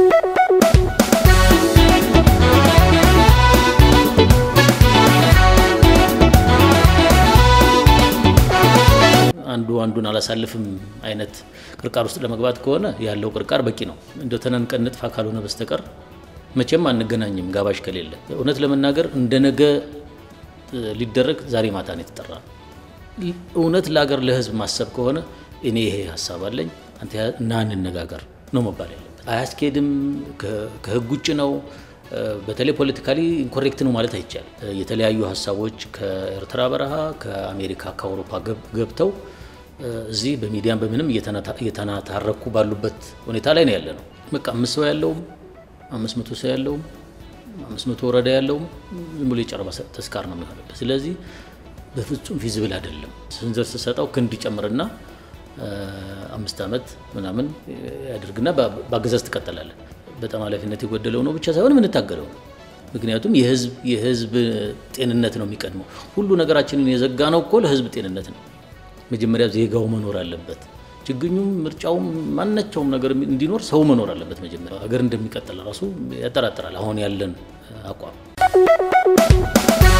አንዱ አንዱን አላሳልፍም አይነት ቅርቃር ውስጥ ለመግባት ከሆነ ያለው ቅርቃር በቂ ነው። እንደ ተናንቀን ንጥፋ ካልሆነ በስተቀር መቼም አንገናኝም ጋባዥ ከሌለ። እውነት ለመናገር እንደ ነገ ሊደረግ ዛሬ ማታ ነው የተጠራ ነው። እውነት ለሀገር ለሕዝብ ማሰብ ከሆነ እኔ ይሄ ሀሳብ አለኝ አንተ እና እንነጋገር ነው መባል ያለበት። አያስኬድም፣ ከህግ ውጭ ነው። በተለይ ፖለቲካሊ ኢንኮሬክት ነው ማለት አይቻልም። የተለያዩ ሀሳቦች ከኤርትራ በረሃ ከአሜሪካ ከአውሮፓ ገብተው እዚህ በሚዲያም በምንም እየተናታረኩ ባሉበት ሁኔታ ላይ ነው ያለ ነው። በቃ አምስት ሰው ያለውም አምስት መቶ ሰው ያለውም አምስት መቶ ወረዳ ያለውም ዝም ብሎ የጨረባ ተስካር ነው የሚሆንበት። ስለዚህ በፍጹም ፊዚብል አይደለም። ስንዘር ስሰጠው ክንድ ይጨምርና አምስት ዓመት ምናምን ያደርግና በአገዛዝ ትቀጥላለን። በጣም ኃላፊነት የጎደለው ነው ብቻ ሳይሆን የምንታገለው ነው። ምክንያቱም የህዝብ የህዝብ ጤንነት ነው የሚቀድመው። ሁሉ ነገራችንን የዘጋ ነው እኮ ለህዝብ ጤንነት ነው። መጀመሪያ ዜጋው መኖር አለበት። ችግኙም ምርጫውም ማናቸውም ነገር እንዲኖር ሰው መኖር አለበት። መጀመሪያ ሀገር እንደሚቀጥል ራሱ ያጠራጥራል አሁን ያለን አቋም